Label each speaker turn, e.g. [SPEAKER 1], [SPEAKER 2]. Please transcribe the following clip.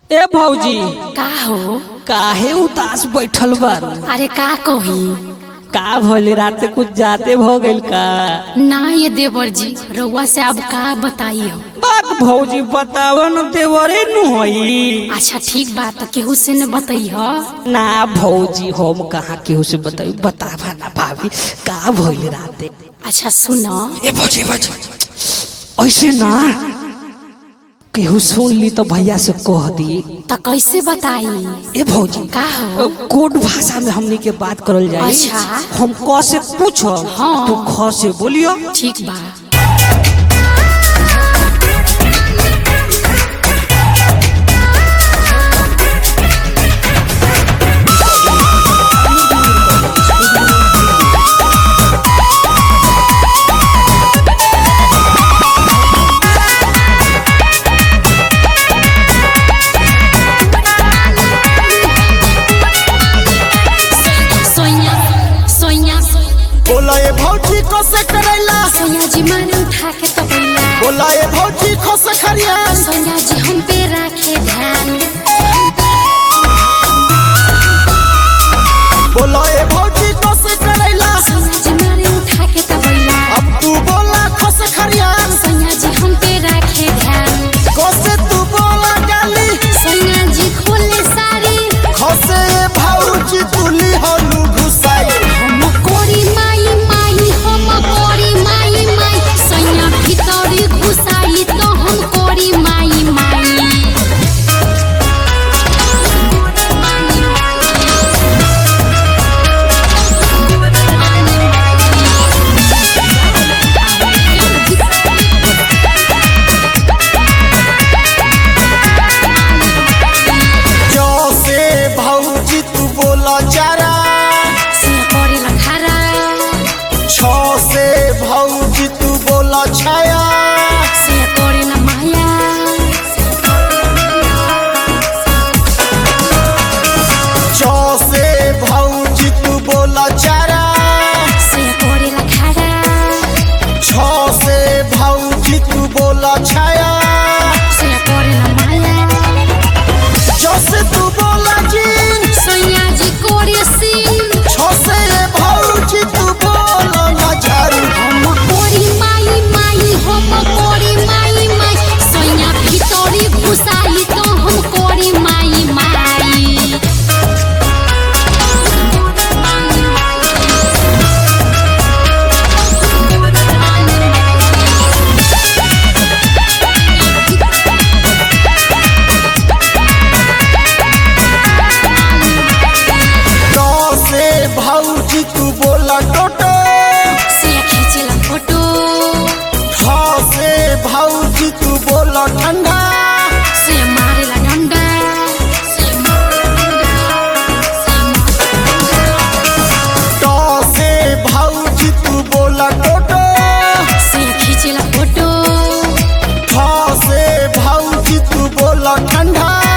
[SPEAKER 1] ए भौजी
[SPEAKER 2] का हो
[SPEAKER 1] काहे उदास बैठल बारू
[SPEAKER 2] अरे का कही
[SPEAKER 1] का भले रात कुछ जाते भ गइल का
[SPEAKER 2] ना ये देवर जी रउआ से अब का बताई हो
[SPEAKER 1] बात भौजी बताव न देवरे नु होई
[SPEAKER 2] अच्छा ठीक बात केहू से न बताई हो
[SPEAKER 1] ना भौजी हम कहाँ केहू से बताई बतावा ना भाभी का भइल राते
[SPEAKER 2] अच्छा सुनो
[SPEAKER 1] ए भौजी भौजी ऐसे ना केहू सुन ली तो भैया से कह दी
[SPEAKER 2] तो कैसे बताई
[SPEAKER 1] ए भौजी
[SPEAKER 2] का हो
[SPEAKER 1] कोड भाषा में हमनी के बात करल जाए
[SPEAKER 2] अच्छा।
[SPEAKER 1] हम क से पूछो
[SPEAKER 2] हाँ।
[SPEAKER 1] तू ख से बोलियो
[SPEAKER 2] ठीक बा सोनिया सोनिया
[SPEAKER 3] बोला ये भौजी को से करैला
[SPEAKER 2] सोनिया जी माने उठा के तो बोला
[SPEAKER 3] बोला ये भौजी को से खरियान
[SPEAKER 2] सोनिया जी हम पे रखे ध्यान
[SPEAKER 3] बोला ये भौजी को से करैला
[SPEAKER 2] सोनिया जी माने उठा के तो बोला
[SPEAKER 3] अब तू बोला को से खरियान
[SPEAKER 2] सोनिया जी हम पे रखे ध्यान
[SPEAKER 3] को से तू बोला गाली
[SPEAKER 2] सोनिया जी खोले साड़ी
[SPEAKER 3] खो से ये भौजी तुली हलू घुसाई
[SPEAKER 2] हम कोरी माई माई हम कोरी माई माई सोनिया भीतरी घुसाई तो हम कोरी माई माई
[SPEAKER 3] जो से भौजी तू बोला चारा
[SPEAKER 2] से कोरी लखारा
[SPEAKER 3] छो से भौजी तू बोला छाया
[SPEAKER 2] से कोरी न माया
[SPEAKER 3] चौ से भौजी तू बोला चारा
[SPEAKER 2] से कोरी लखारा
[SPEAKER 3] छो से भौजी तू बोला छाया
[SPEAKER 2] से कोरी न माया
[SPEAKER 3] जो से तू बोला जीन
[SPEAKER 2] सोनिया जी कोरी सीन
[SPEAKER 3] छो से भौजी तू बोला नजर
[SPEAKER 2] हम कोरी माई माई हम कोरी माई माई सोनिया भीतरी घुसाई तो हम कोरी माई माई
[SPEAKER 3] नौ से भौजी तू बोला टोटो
[SPEAKER 2] से खींचला फोटो
[SPEAKER 3] छ से भौजी तू बोला ठंडा
[SPEAKER 2] से मारेला डंडा से मारेला
[SPEAKER 3] टो से भौजी तू बोला टोटो
[SPEAKER 2] से खींचला फोटो
[SPEAKER 3] छ से भौजी तू बोला ठंडा